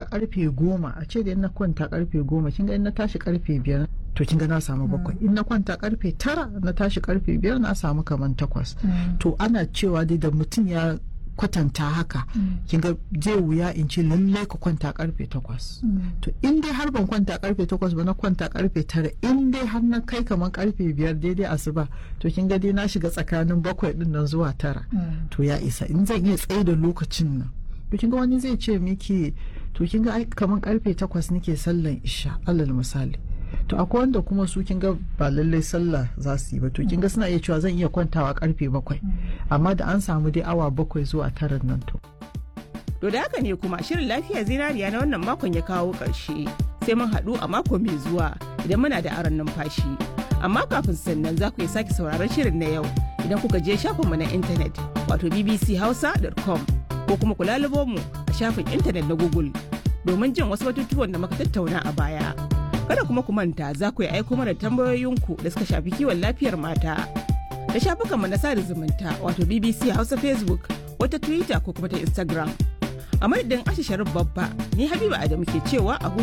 karfe goma a ce da in na kwanta karfe goma kin ga in na tashi karfe biyar to kin ga na samu bakwai in na kwanta karfe tara na tashi karfe biyar na samu kaman takwas to ana cewa dai da mutum ya kwatanta haka kin ga zai wuya in ce lallai ka kwanta karfe takwas to in dai har ban kwanta karfe takwas ba na kwanta karfe tara in dai har na kai kaman karfe biyar daidai asuba to kin ga dai na shiga tsakanin bakwai din nan zuwa tara to ya isa in zan iya tsaye da lokacin nan to kin ga wani zai ce miki to kin ga kaman karfe takwas nake sallan isha alal misali to akwai wanda kuma su kin ga ba lallai sallah za su yi ba to kin ga suna iya cewa zan iya kwantawa karfe bakwai amma da an samu dai awa bakwai zuwa tara nan to To da haka ne kuma shirin lafiya zinariya na wannan makon ya kawo ƙarshe sai mun haɗu a mako mai zuwa idan muna da aron numfashi. Amma kafin sannan za ku iya sake sauraron shirin na yau idan kuka je shafinmu na intanet wato bbchausa.com ko kuma ku lalubo mu a shafin intanet na Google domin jin wasu batutuwan da muka tattauna a baya. Kada kuma ku manta za ku yi aiko mana tambayoyinku da suka shafi kiwon lafiyar mata. Da shafukanmu na sada zumunta wato BBC Hausa Facebook wata Twitter ko kuma ta Instagram. A madadin Asha Sharif Babba, ni Habiba Adamu ke cewa a